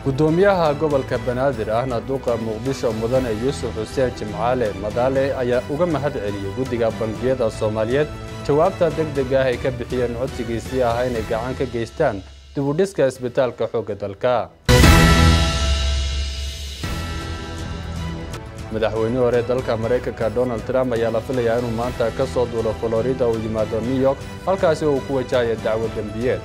gudoomiyaha gobolka banaadir ahna duqa muqdisho mudane yuusuf xuseen jimcaale madaale ayaa uga mahad celiyey guddiga bangiyada soomaaliyeed jawaabta deg deg ah ay ka bixiyeen codsigiisii ah inay gacan ka geystaan dibudhiska isbitaalka xoogga dalka madaxweynihii hore dalka maraykanka donald trump ayaa la filayaa inuu maanta ka soo duulo florida uu yimaado new york halkaasi uu ku wajahaya dacwo dembiyeed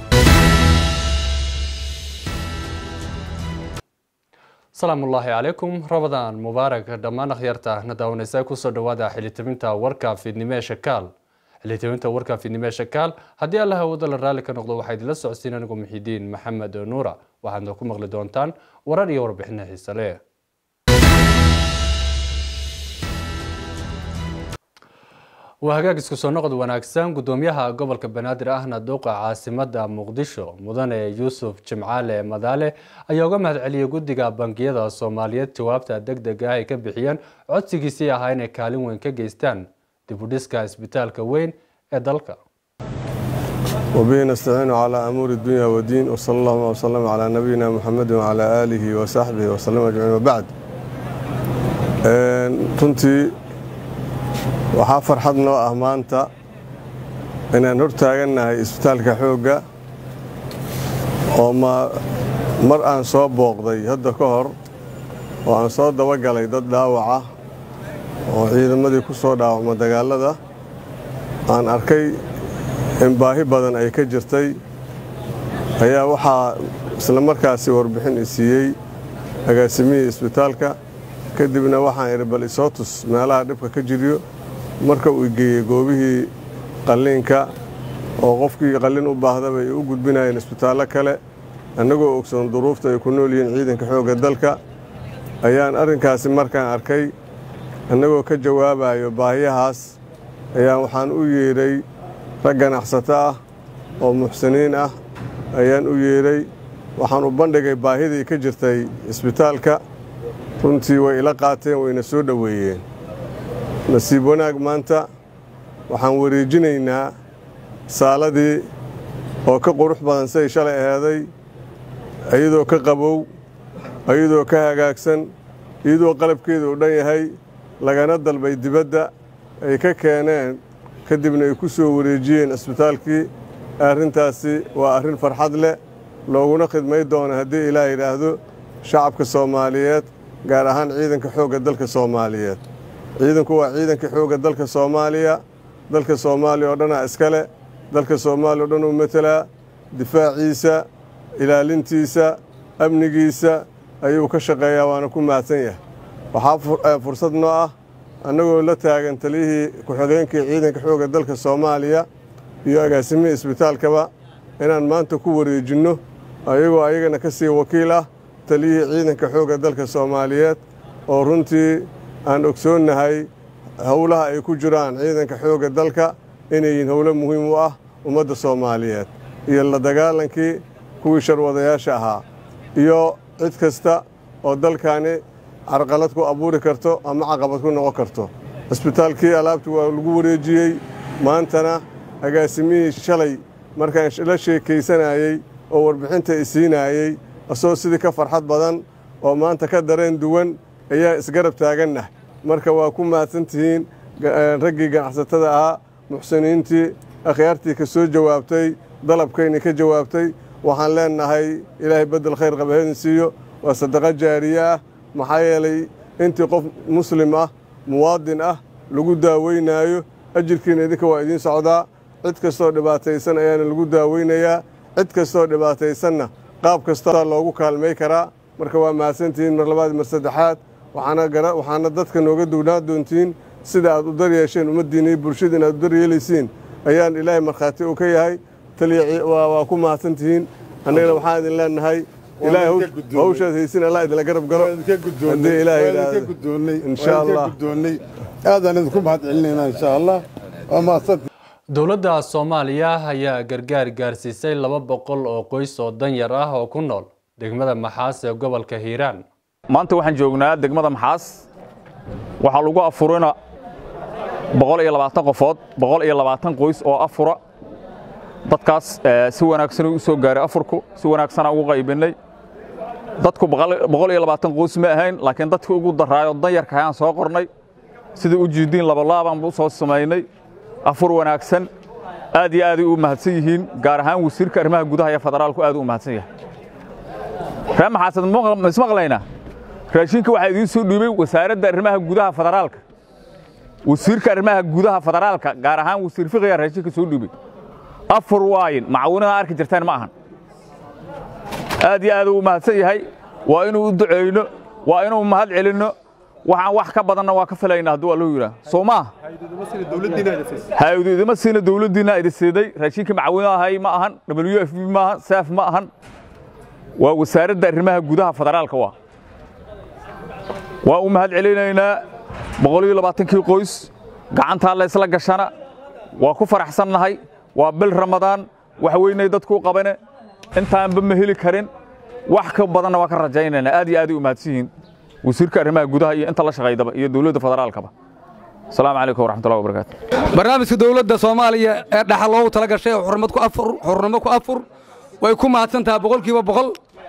salaamullaahi calaykum rabadaan mubaarak dhammaan akhyaarta na daawanaysa kusoo dhowaada xilitabinta warka fiidnimo ee shakaal xilitabinta warka fiidnimo ee shakaal haddii alla hawada la raalli ka noqdo waxaa idinla socodsiin anigu muxidiin maxamed nuura waxaadna ku maqli doontaan warar iyo warbixino xiise leh waa hagaag isku soo noqod wanaagsan gudoomiyaha gobolka banaadir ahna duuqa caasimada muqdisho mudane yuusuf jimcaale madaale ayaa uga mahad celiyey guddiga bangiyada soomaaliyeed jawaabta deg deg ah ay ka bixiyeen codsigiisii ahaa inay kaalin weyn ka geystaan dibudhiska isbitaalka weyn ee dalka وبه نستعين على أمور الدنيا والدين وصلى الله وسلم على نبينا محمد وعلى آله وصحبه وسلم أجمعين وبعد runtii waxaa farxad noo ah maanta inaan hor taagannahay isbitaalka xoogga oo mar aan soo booqday hadda ka hor oo aan soo dabagalay dad dhaawaca oo ciidamadii ku soo dhaawacma dagaalada aan arkay in baahi badan ay ka jirtay ayaa waxaa isla markaasi warbixin i siiyey agaasimihii isbitaalka kadibna waxaan idhi bal isoo tus meelaha dhibka ka jiryo marka uu geeyey goobihii qalliinka oo qofkii qallin u baahdaba ay u gudbinayeen isbitaallo kale annagoo ogsoon duruufta ay ku nool yihiin ciidanka xoogga dalka ayaan arrinkaasi markaan arkay annagoo ka jawaabayo baahiyahaas ayaan waxaan u yeedhay rag ganacsato ah oo muxsiniin ah ayaan u yeedhay waxaan u bandhigay baahidii ka jirtay isbitaalka runtii way ila qaateen wayna soo dhoweeyeen nasiib wanaag maanta waxaan wareejinaynaa saaladii oo ka qurux badan siday shalay aheeday iyadoo ka qabow iyadoo ka hagaagsan iyadoo qalabkeeda u dhan yahay lagana dalbay dibadda ay ka keeneen kadibna ay ku soo wareejiyeen isbitaalkii arrintaasi waa arrin farxad leh looguna khidmay doono haddii ilaah yidhaahdo shacabka soomaaliyeed gaar ahaan ciidanka xoogga dalka soomaaliyeed ciidanku waa ciidanka xoogga dalka soomaaliya dalka soomaaliya oo dhanaa iskale dalka soomaaliya o dhan uu matelaa difaaciisa ilaalintiisa amnigiisa ayuu ka shaqeeyaa waana ku mahadsan yahay waxaa fursad noo ah annagoo la taagan taliyihii ku-xigeenkii ciidanka xoogga dalka soomaaliya iyo agaasimihii isbitaalkaba inaan maanta ku wareejinno ayagoo ayagana ka sii wakiil ah taliyihii ciidanka xoogga dalka soomaaliyeed oo runtii aan ogsoonnahay howlaha ay ku jiraan ciidanka xoogga dalka inay yihiin howlo muhiim u ah ummadda soomaaliyeed iyo la dagaalankii kuwii sharwadayaasha ahaa iyo cid kasta oo dalkani carqalad ku abuuri karto ama caqabad ku noqon karto cisbitaalkii alaabtii waa lagu wareejiyey maantana agaasimihii shalay markaan la sheekaysanayey oo warbixinta i siinaayey asagoo sidii ka farxad badan oo maanta ka dareen duwan ayaa isgarab taagannah marka waa ku mahadsan tihiin raggii ganacsatada ahaa muxsiniintii akhyaartii ka soo jawaabtay dalabkaynii ka jawaabtay waxaan leennahay ilaahay beddel khayr qabaheedin siiyo waa sadaqo jaariye ah maxaa yeelay intii qof muslim ah muwaadin ah lagu daaweynaayo ajirkiina idinka waa idiin socdaa cid kastoo dhibaataysan ayaana lagu daaweynayaa cid kastoo dhibaataysanna qaab kasta loogu kaalmay karaa marka waa mahadsantihiin mar labaad mar saddexaad waxaana dadka nooga duwnaa doontiin sida aad u daryeesheen ummaddiina iyo bulshada inaad u daryeelaysiin ayaan ilaahay markhaati uu ka yahay taliya waa ku mahadsantihiin annagana waxaan idin leennahay ilaahay hawshaad haysin allah idinla garab galo haddii ilaahay insha allah aadaan idinku mahad celinaynaa insha allah waa mahadsan dowladda soomaaliya ayaa gargaar gaarsiisay laba boqol oo qoys oo danyar ah oo ku nool degmada maxaas ee gobolka hiiraan maanta waxaan joognaa degmada maxaas waxaa lagu afurina boqol iyo labaatan qofood boqol iyo labaatan qoys oo afura dadkaas si wanaagsan u soo gaaray afurku si wanaagsana ugu qaybinnay dadku boqol iyo labaatan qoys ma ahayn laakiin dadkii ugu daraayo danyarka ayaan soo qornay sidai u jiidiin labalaabaan u soo samaynay afur wanaagsan aad iyo aaday u mahadsan yihiin gaar ahaan wasiirka arrimaha gudaha iyo federaalku aad u mahadsan yahay ree maxaasad mismaqlaynaa raashinka waxaa idiin soo dhiibay wasaaradda arrimaha gudaha federaalka wasiirka arrimaha gudaha federaalka gaar ahaan wasiir fiqiga raashinka soo dhiibay afur waayin macawinada arki jirteen ma ahan aad iyo aad u mahadsan yahay waa inuu u duceyno waa inuu mahad celinno waxaan wax ka badanna waa ka filayna hadduu allahu yidhaah soo maaha haydu idima siina dowladdiinna idi siiday raashinkii macawino ahay ma ahan w f b ma ahan saaf ma ahan waa wasaaradda arrimaha gudaha federaalka waa waa u mahad celinaynaa boqol iyo labaatankii qoys gacantaa la isla gashana waa ku faraxsannahay waa bil ramadaan wax weynay dadku u qabane intaanba ma heli karin wax ka badanna waa ka rajaynaynaa aad iyo aaday u mahadsan yihiin wasiirka arrimaha gudaha iyo inta la shaqaydaba iyo dowladda federaalkaba asalaamu calaykum waraxmatullahi wabarakaatu barnaamijka dowladda soomaaliya ee dhaxal loogu tala gashay xurnimo ku afur xurnimo ku afur way ku mahadsan tahay boqolkiiba boqol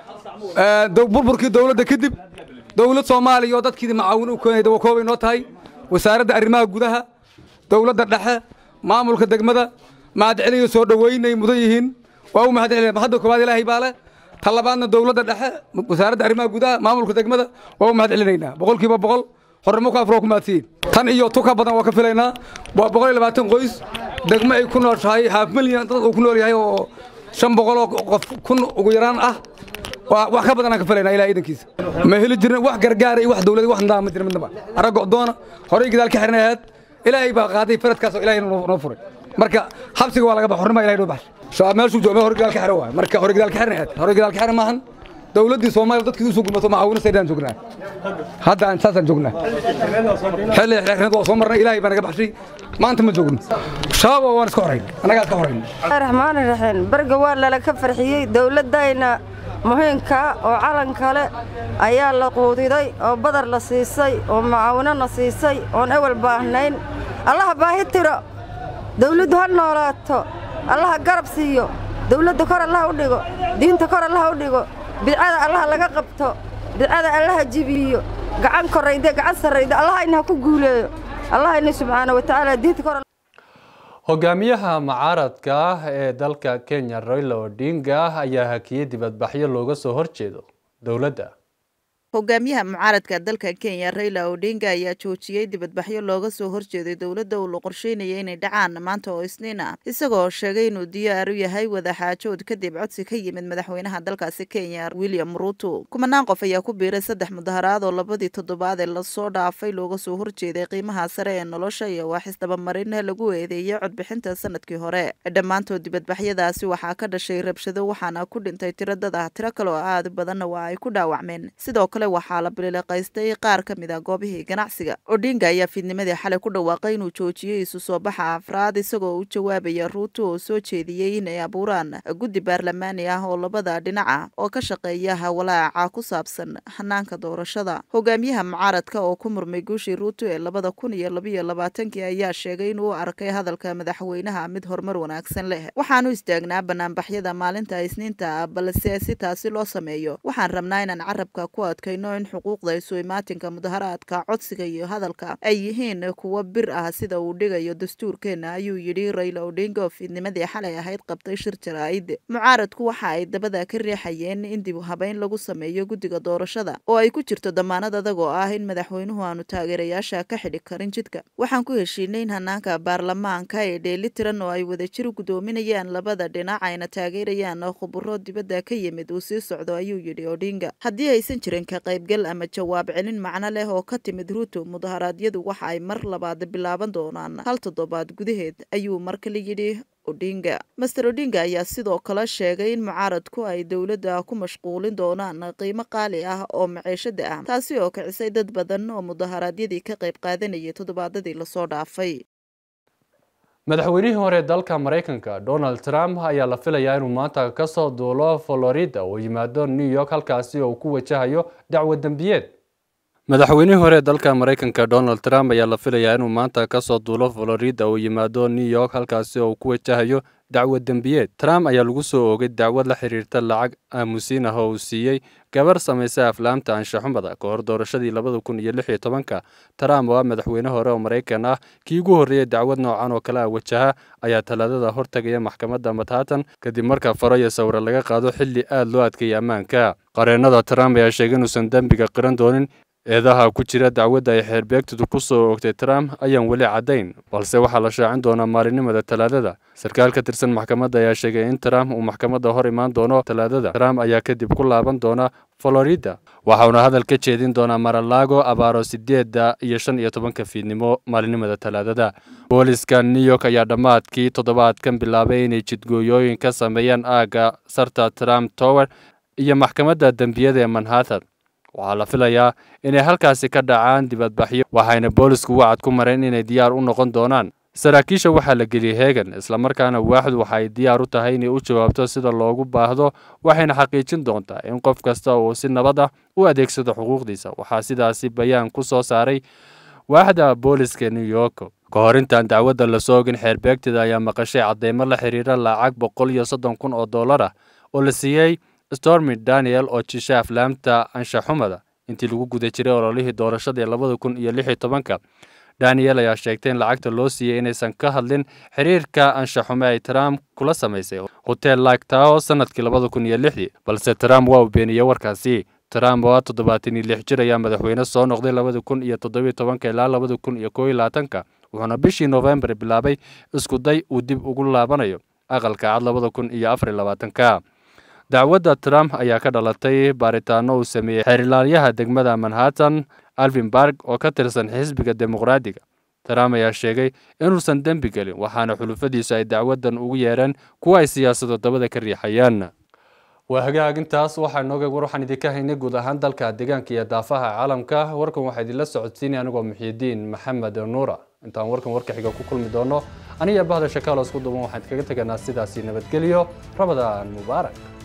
burburkii dowladda kadib dowlad soomaaliya oo dadkii macaawin u keenay dawakoobay noo tahay wasaaradda arrimaha gudaha dowladda dhexe maamulka degmada mahadceliyo soo dhoweynay mudan yihiin waa u mahad celina hadda koowaad ilaahay baa leh ta labaadna dowladda dhexe wasaaradda arrimaha gudaha maamulka degmada waa u mahad celinaynaa boqolkiiba boqol xornimo ku afroo ku mahadsiin tan iyo tuka badan waa ka filaynaa waa boqol iyo labaatan qoys degmo ay ku nooshahay haaf milyan dad uu ku nool yahay oo shan boqol oo qof kun ugu yaraan ah wax ka badan aan ka filaynaa ilaah iidankiisa ma heli jirin wax gargaara iyo wax dowlad wax nidaam ma jirin midnaba arag go'doona horey gadaal ka xiran ahayd ilaahay baa qaaday faradkaas oo ilaahay noo furay marka xabsiga waa laga bax xornimo ilahay noo baxshay shabaab meeshuu jooga hore gadaal ka xiran waay marka hore gadaal ka xiran ahayd hore gadaal ka xiran maahan dowladdii soomaaliya dadkii usoo gurmato macaawina saydaan joognaa hadda aan saasaan joognaa xilli xirnad waa soo marnay ilaahay baa naga baxshay maanta ma joogno shabaab waan iska horayn annagaa iska horayn raxmaan raxiim barga waa lala ka farxiyey dowladdayna muhiimka oo calan kale ayaa la quudiday oo badar la siisay oo macaawino na siisay oon ewel baahnayn allaha baahi tiro dawladdu ha noolaato allaha garab siiyo dawladda kor allaha u dhigo diinta kor allaha u dhigo bidcada allaha laga qabto bidcada allaha jibiyo gacan korrayde gacan sarrayde allahayna ha ku guuleeyo allahayna subxaana wa tacaala diinta kor hogaamiyaha mucaaradka ah ee dalka kenya raila odinga ayaa hakiyey dibadbaxyo looga soo horjeedo dowladda hogaamiyaha mucaaradka dalka kenya raila odinga ayaa joojiyey dibadbaxyo looga soo horjeeday dowladda uu la qorsheynaya inay dhacaan maanta oo isniin ah isagoo sheegay inuu diyaar u yahay wadaxaajood kadib codsi ka yimid madaxweynaha dalkaasi kenya william ruuto kumanaan qof ayaa ku biiray saddex mudaharaad oo labadii toddobaad ee lasoo dhaafay looga soo horjeeday qiimaha sare ee nolosha iyo waaxis dabamarin lagu eedeeyay codbixinta sanadkii hore dhammaantood dibadbaxyadaasi waxaa ka dhashay rabshado waxaana ku dhintay tiro dad ah tiro kale oo aad badanna waa ay ku dhaawacmeen sidoo kale waxaa la bilileqaystay qaar ka mid ah goobihii ganacsiga odinga ayaa fiidnimadii xalay ku dhawaaqay inuu joojiyey isu soo baxa afraad isagoo u jawaabaya ruuto oo soo jeediyey inay abuuraan guddi baarlamaani ah oo labada dhinac ah oo ka shaqeeya hawalaaca ku saabsan hanaanka doorashada hogaamiyaha mucaaradka oo ku murmay guushii ruuto ee labada kun iyo labayo labaatankii ayaa sheegay inuu arkay hadalka madaxweynaha mid horumar wanaagsan leh waxaanu istaagnaa banaanbaxyada maalinta isniinta balse si taasi loo sameeyo waxaan rabnaa inaan carabka ku adkay in xuquuqda isu imaatinka mudaharaadka codsiga iyo hadalka ay yihiin kuwo bir ah sida uu dhigayo dastuurkeena ayuu yidhi raila odinga oo fiidnimadii xalay ahayd qabtay shir jaraa'id mucaaradku waxa ay dabada ka riixayeen in dib habeyn lagu sameeyo guddiga doorashada oo ay ku jirto damaanad adag oo ah in madaxweynuhu aanu taageerayaasha ka xidhi karin jidka waxaan ku heshiinay in hanaanka baarlamaanka ee dheeli tiran oo ay wadajir gudoominayaan labada dhinac ayna taageerayaan khuburo dibadda ka yimid uu sii socdo ayuu yidhi odinga haddii aysan jirin ka qaybgal ama jawaab celin macno leh oo ka timid ruuto mudaharaadyadu waxa ay mar labaad bilaaban doonaan hal toddobaad gudaheed ayuu mar kale yidhi odinga master odinga ayaa sidoo kale sheegay in mucaaradku ay dowladda ku mashquulin doonaan qiimo qaali ah oo maciishada ah taasi oo kicisay dad badan oo mudaharaadyadii ka qayb qaadanayay toddobaadadii lasoo dhaafay madaxweynihii hore dalka maraykanka donald trump ayaa la filayaa inuu maanta kasoo duulo florida oo yimaado new york halkaasi oo uu ku wajahayo dacwo dembiyeed madaxweynihii hore dalka maraykanka donald trump ayaa la filayaa inuu maanta kasoo duulo florida oo yimaado new york halkaasi oo uu ku wajahayo dacwad dembiyeed trump ayaa lagu soo oogay dacwad la xiriirta lacag aamusiin ah oo uu siiyey gabar samaysa aflaamta anshaxumada ka hor doorashadii labada kun iyo lix iyo tobanka trump oo ah madaxweyne hore oo maraykan ah kii ugu horreeyey dacwad noocan oo kale ah wajaha ayaa talaadada hortagaya maxkamadda manhattan kadib marka faro iyo sawire laga qaado xilli aad loo adkeeyay ammaanka qareennada trump ayaa sheegay inuusan dembiga qiran doonin eedaha ku jira dacwadda ay xeerbeegtidu ku soo oogtay trump ayaan weli caddayn balse waxaa la shaacin doonaa maalinimada talaadada sarkaal ka tirsan maxkamadda ayaa sheegay in trump uu maxkamadda hor imaan doono talaadada trump ayaa kadib ku laaban doona florida waxauna hadal ka jeedin doonaa maralaago abaaro sideedda iyo shan iyo tobanka fiidnimo maalinimada talaadada booliska new york ayaa dhammaadkii toddobaadkan bilaabay inay jidgooyooyin ka sameeyaan aagga sarta trump tower iyo maxkamadda dembiyada ee manhattan waxaa la filayaa inay halkaasi ka dhacaan dibadbaxyo waxayna boolisku wacad ku mareen inay diyaar u noqon doonaan saraakiisha waxaa la geliyey heegan islamarkaana waaxdu waxay diyaar u tahay inay u jawaabto sida loogu baahdo waxayna xaqiijin doontaa in qof kasta uu si nabad ah u adeegsado xuquuqdiisa waxaa sidaasi bayaan ku soo saaray waaxda booliska new york ka hor intaan dacwadda lasoo ogin xeerbeegtida ayaa maqashay cadeymo la xiriira lacag boqol iyo soddon kun oo dollar ah oo la siiyey stormy daniel oo jisha aflaamta anshaxumada intii lagu guda jiray ololihii doorashadii labada kun iyo lix iyo tobanka daniel ayaa sheegtay in lacagta loo siiyey inaysan ka hadlin xiriirka anshaxume ay trump kula samaysay hotel lagtao sanadkii labada kun iyo lixdii balse trump waa uu beeniyey warkaasi trump oo toddobaatan iyo lix jir ayaa madaxweyne soo noqday labada kun iyo toddobiyo tobanka ilaa labada kun iyo koo iyo labaatanka wuxuuna bishii noofembar bilaabay isku day uu dib ugu laabanayo aqalka cad labada kun iyo afar iyo labaatanka dacwadda trump ayaa ka dhalatay baaritaano uu sameeyey xeerilaalyaha degmada manhattan alvinburg oo ka tirsan xisbiga dimuqraadiga trump ayaa sheegay inuusan dembi gelin waxaana xulufadiisu ay dacwaddan ugu yeereen kuwa ay siyaasado dabada ka riixayaan waa hagaag intaas waxaa inooga war waxaan idinka haynay guud ahaan dalka deegaanka iyo daafaha caalamka warkan waxaa idinla socodsiinaya anigoo muxiidiin maxamed nuura intaan warkan warka xiga ku kulmi doono aniga bahda shakaalo isku duban waxaan idinkaga teganaa sidaasi nabadgelyo rabadaan mubaarak